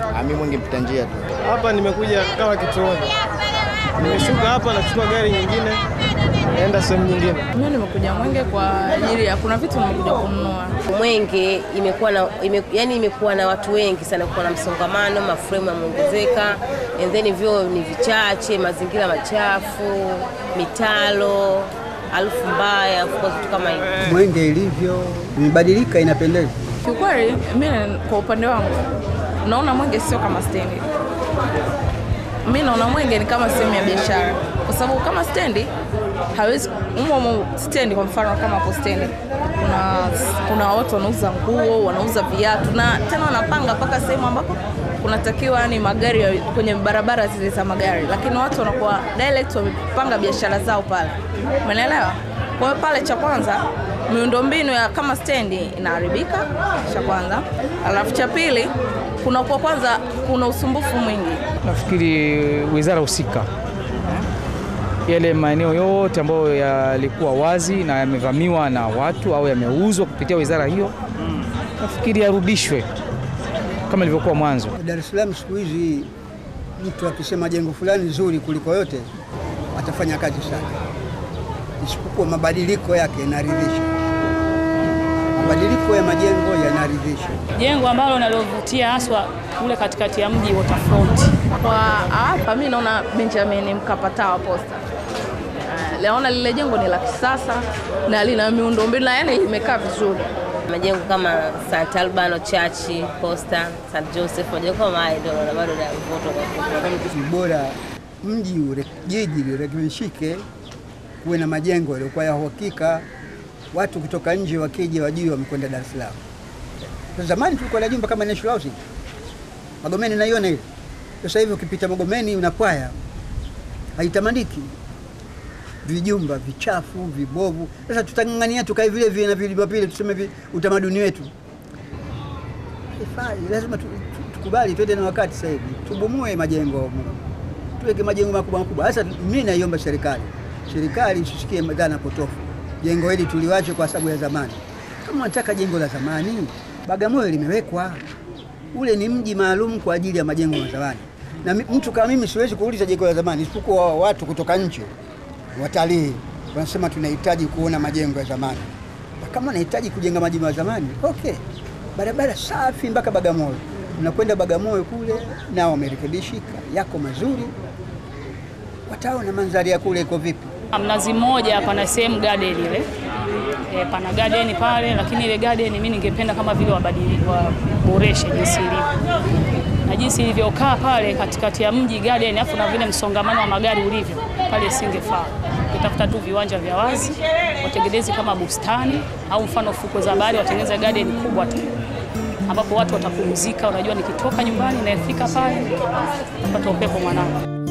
Mimi Mwenge mpita njia tu. Hapa nimekuja kama kituoni, nimeshuka hapa nachukua gari nyingine naenda sehemu nyingine. Mimi nimekuja Mwenge kwa ajili ya kuna vitu nimekuja kununua. Mwenge imekuwa na ime, yani imekuwa na watu wengi sana, kuwa na msongamano, mafremu yameongezeka, and then vyoo ni vichache, mazingira machafu, mitalo, harufu mbaya, of course vitu kama hivyo. Mwenge ilivyo imebadilika, inapendeza. Kiukweli mimi kwa upande wangu naona Mwenge sio kama stendi. Mimi naona Mwenge ni kama sehemu ya biashara, kwa sababu kama stendi hawezi umo umo stendi, kwa mfano kama hapo stendi kuna, kuna watu wanauza nguo, wanauza viatu na tena wanapanga mpaka sehemu ambapo kunatakiwa yani magari ya- kwenye barabara zile za magari, lakini watu wanakuwa direct wamepanga biashara zao pale, umeelewa? Kwa hiyo pale, cha kwanza miundombinu ya kama stendi inaharibika, cha kwanza, alafu cha pili kuna kwa kwanza kuna usumbufu mwingi Nafikiri wizara husika yale maeneo yote ambayo yalikuwa wazi na yamevamiwa na watu au yameuzwa kupitia wizara hiyo, nafikiri yarudishwe kama ilivyokuwa mwanzo. Dar es Salaam siku hizi mtu akisema jengo fulani zuri kuliko yote atafanya kazi sana, isipokuwa mabadiliko yake yanaridhisha. Mabadiliko ya majengo yanaridhisha. Jengo ambalo nalovutia haswa kule katikati ya mji Waterfront. kwa hapa. Mi naona Benjamin Mkapa Tower Posta, Eh, naona lile jengo ni la kisasa na lina miundombinu na yani limekaa vizuri. Majengo kama St Albano Church, Posta, St Joseph, majengo kama haya ndio naona bado na mvuto kwa kweli. Ni bora mji ure, jiji lirekebishike, kuwe na majengo yaliyokuwa ya uhakika, watu kutoka nje wakija wajue wamekwenda Dar es Salaam. Kwa Zamani tulikuwa na jumba kama National Housing Magomeni, naiona ile. Sasa hivi ukipita Magomeni unapwaya, haitamaniki, vijumba vichafu vibovu. Sasa tutang'ang'ania tukae vile vile na vilivyo vile, tuseme vi, utamaduni wetu haifai. Lazima tu- tu- tukubali, twende na wakati. Sasa hivi tubomoe majengo, tuweke majengo makubwa makubwa. Sasa mimi naiomba serikali, serikali isisikie dhana potofu, jengo hili tuliwache kwa sababu ya zamani. Kama wanataka jengo la zamani, Bagamoyo limewekwa, ule ni mji maalum kwa ajili ya majengo ya zamani, na mi- mtu kama mimi siwezi kuuliza jengo la zamani, isipokuwa watu kutoka nje, watalii wanasema tunahitaji kuona majengo ya zamani. Na kama nahitaji kujenga majengo ya zamani, okay, barabara safi mpaka Bagamoyo, unakwenda Bagamoyo kule, nao wamerekebishika, yako mazuri, wataona mandhari ya kule iko vipi. Mnazi Mmoja pana sehemu garden ile e, pana garden pale, lakini ile garden mimi ningependa kama vile wabadili waboreshe jinsi ilivyo na jinsi ilivyokaa pale katikati ya mji garden, afu na vile msongamano wa magari ulivyo pale, singefaa. Ukitafuta tu viwanja vya wazi watengeneze kama bustani au mfano fukwe za bahari, watengeneze garden kubwa tu ambapo watu watapumzika. Unajua, nikitoka nyumbani nafika pale napata upepo mwanana.